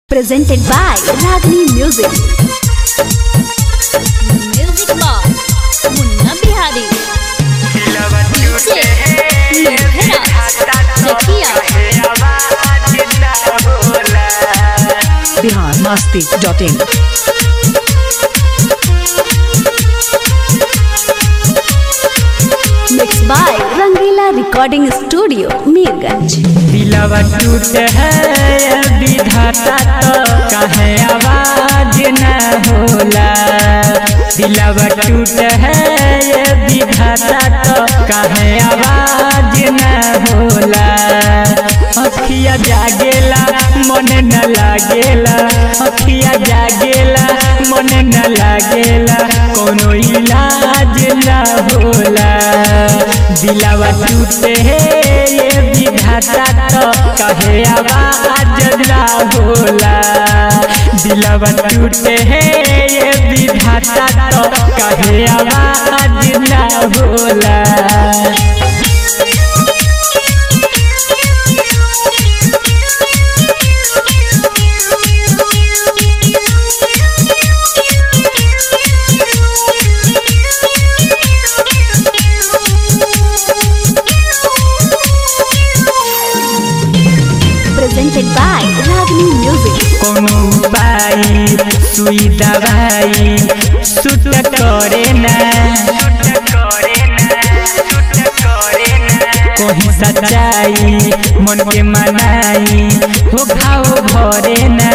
presented by Ragini Music. Music box Munna Bihari DJ लोहेरा जकिया Bihar Masti dot in Mixed by Rangila Recording Studio, Mirganj. दिलवा टूट है विधाता तो कहे आवाज न होला दिलवा टूट है विधाता तो कहे आवाज न होला अखिया जागेला मन न लागेला अखिया जागेला मन न लागेला कोनो इलाज न होला दिलवा टूटे है ये विधाता तो कहे आवाज ना होला दिलवा टूटे है ये विधाता तो कहे आवाज ना होला Presented by Ragini Music. कोनो उपाय सुई दवाई सुट करे ना कहीं सच्चाई मन के मनाई हो घाव भरे ना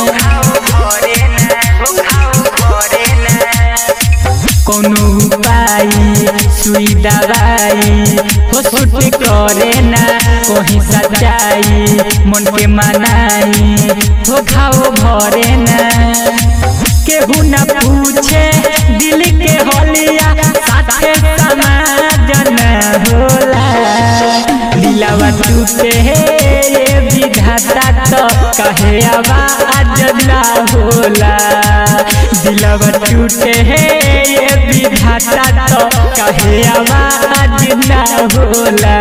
कोनो उपाय सुई दवाई हो सुट करे ना कहीं सच्चाई मन के मनाई हो घाव भरे ना केहू न पूछे दिल के होलिया साथे समाज न होला दिलवा टूटे है ये विधाता तो कहे आवाज ना होला दिलवा टूटे है ये विधाता तो कहे आवाज ना होला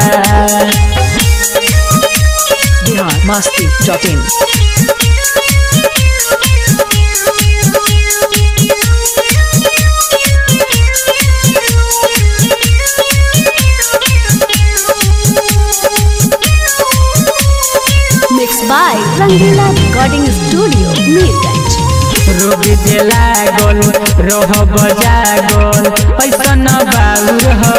Bihar Masti dot in Mixed by Rangila Recording Studio, Mirganj. रोग जे लागल रह बजागल ऐसन बाउर हो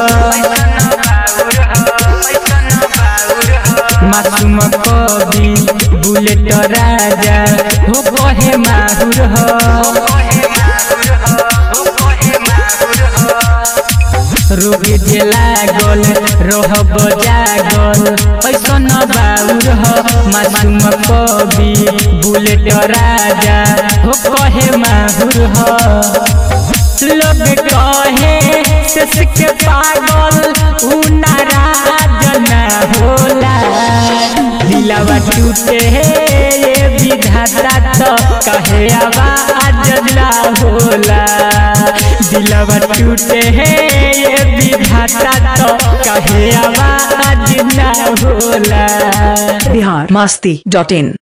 मासूम कवि बुलेट राजा हो कहे माहुर हो रोग जे लागल रह बजागल ऐसन बाउर हो मासूम कवि बुलेट राजा हो कहे माहुर हो लोग कहे शेष के पागल उ नाराज न होला दिलवा टूटे है ये विधाता तो कहे आवाज ना होला दिलवा टूटे है ये विधाता तो कहे आवाज ना होला बिहार मस्ती डॉट इन